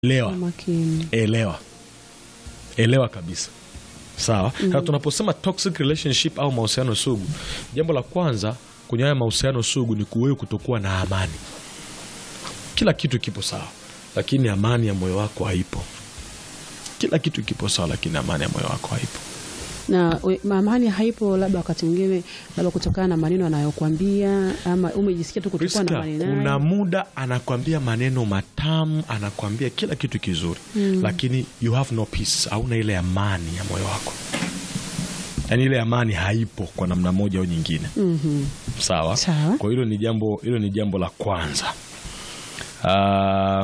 elewa makini. elewa elewa kabisa sawa sasa tunaposema toxic relationship au mahusiano sugu jambo la kwanza kwenye haya mahusiano sugu ni kuwewe kutokuwa na amani kila kitu kipo sawa lakini amani ya moyo wako haipo kila kitu kipo sawa lakini amani ya moyo wako haipo na we- amani haipo, labda wakati mwingine, labda kutokana na maneno anayokuambia ama umejisikia tu kutokuwa na Priska, amani naye. kuna muda anakwambia maneno matamu anakwambia kila kitu kizuri lakini you have no peace hauna ile amani ya moyo wako yaani ile amani haipo kwa namna moja au nyingine Mhm. sawa Sawa. kwa hilo ni jambo hilo ni jambo la kwanza Ah,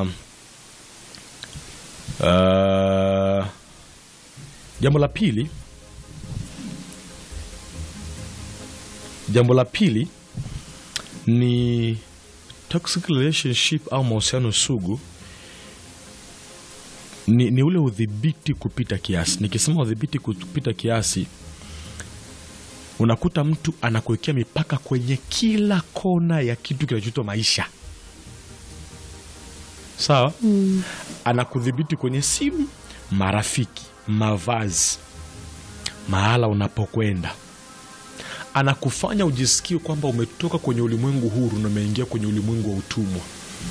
ah, jambo la pili jambo la pili ni toxic relationship au mahusiano sugu ni, ni ule udhibiti kupita kiasi nikisema udhibiti kupita kiasi unakuta mtu anakuwekea mipaka kwenye kila kona ya kitu kinachoitwa maisha sawa Mm. anakudhibiti kwenye simu marafiki mavazi mahala unapokwenda anakufanya ujisikie kwamba umetoka kwenye ulimwengu huru na umeingia kwenye ulimwengu wa utumwa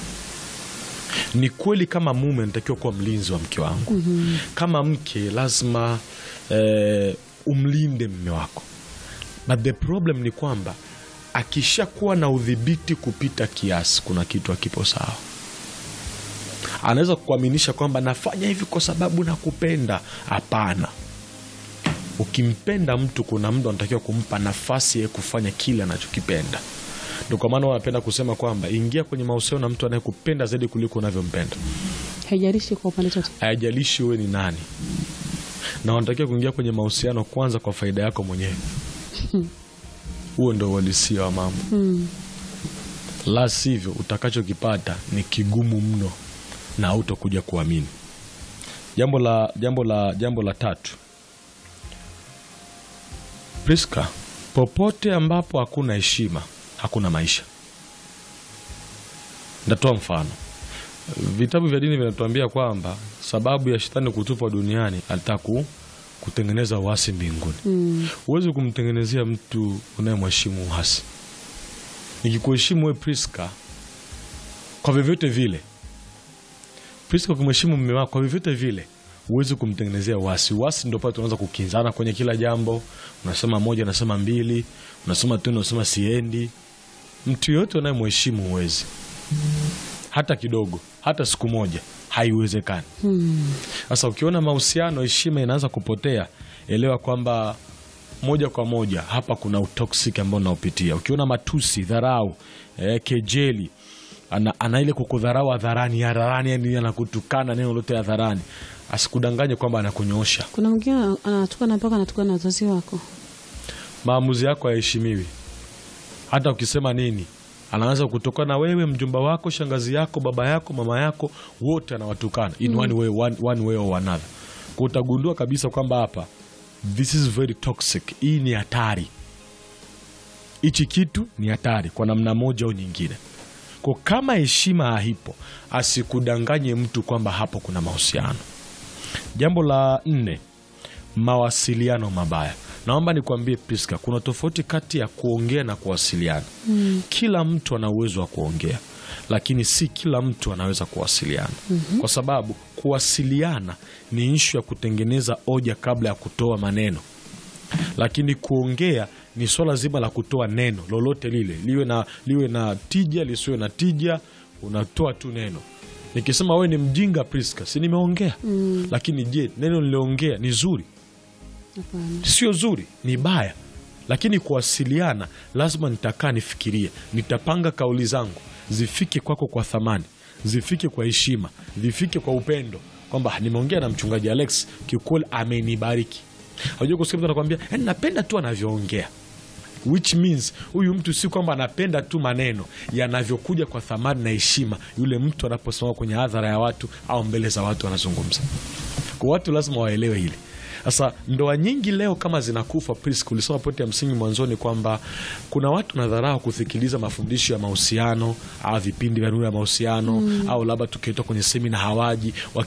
ni kweli kama mume anatakiwa kuwa mlinzi wa mke wangu mm-hmm. kama mke lazima eh, umlinde mme wako but the problem ni kwamba akishakuwa na udhibiti kupita kiasi kuna kitu akipo sawa anaweza kukuaminisha kwamba nafanya hivi kwa sababu nakupenda hapana ukimpenda mtu kuna mtu anatakiwa kumpa nafasi ya kufanya kile anachokipenda ndio kwa maana wanapenda kusema kwamba ingia kwenye mahusiano na mtu anayekupenda zaidi kuliko unavyompenda haijalishi kwa upande chote. hayajalishi wewe ni nani na wanatakiwa kuingia kwenye mahusiano kwanza kwa faida yako mwenyewe huo ndo uhalisia wa mambo Mm. la sivyo utakachokipata ni kigumu mno na hautokuja kuamini jambo la jambo la jambo la tatu Priska, popote ambapo hakuna heshima hakuna maisha ndatoa mfano vitabu vya dini vinatuambia kwamba sababu ya shetani kutupwa duniani alitaka ku- kutengeneza uasi mbinguni Mm. huwezi kumtengenezea mtu unayemheshimu uasi nikikuheshimu we priska kwa vyovyote vile priska kumheshimu mme wako kwa vyovyote vile huwezi kumtengenezea uasi uasi ndo pale tunaanza kukinzana kwenye kila jambo unasema moja unasema mbili unasema tena unasema siendi mtu yoyote unayemheshimu huwezi hata kidogo hata siku moja haiwezekani Mm. sasa ukiona mahusiano heshima inaanza kupotea elewa kwamba moja kwa moja hapa kuna utoksik ambao unaopitia ukiona matusi dharau eh, kejeli ana, ana ile kukudharau hadharani hadharani yani anakutukana neno lote hadharani asikudanganye kwamba anakunyoosha Kuna mwingine anatukana mpaka anatukana na wazazi wako. maamuzi yako hayaheshimiwi hata ukisema nini anaanza kutokana wewe mjomba wako shangazi yako baba yako mama yako wote anawatukana in one way, one, one way or another kwa utagundua kabisa kwamba hapa this is very toxic hii ni hatari hichi kitu ni hatari kwa namna moja au nyingine kwa kama heshima haipo asikudanganye mtu kwamba hapo kuna mahusiano jambo la nne mawasiliano mabaya naomba nikwambie priska kuna tofauti kati ya kuongea na kuwasiliana mm. kila mtu ana uwezo wa kuongea lakini si kila mtu anaweza kuwasiliana mm-hmm. kwa sababu kuwasiliana ni ishu ya kutengeneza hoja kabla ya kutoa maneno lakini kuongea ni swala zima la kutoa neno lolote lile liwe na, liwe na tija lisiwe na tija unatoa tu neno nikisema wewe ni mjinga priska si nimeongea mm. lakini je neno niliongea ni zuri Hapana. sio zuri ni baya lakini kuwasiliana lazima nitakaa nifikirie nitapanga kauli zangu zifike kwako kwa thamani zifike kwa heshima zifike kwa upendo kwamba "Ah, nimeongea na mchungaji alex kiukweli amenibariki ajua kusikia mtu anakwambia "Yaani napenda tu anavyoongea which means huyu mtu si kwamba anapenda tu maneno yanavyokuja kwa thamani na heshima yule mtu anaposimama kwenye hadhara ya watu au mbele za watu anazungumza kwa watu lazima waelewe hili Sasa ndoa nyingi leo kama zinakufa, Priska, ulisema pointi ya msingi mwanzoni kwamba kuna watu nadharau kusikiliza mafundisho ya mahusiano au vipindi vya nuru ya mahusiano au labda tukiitwa kwenye semina hawaji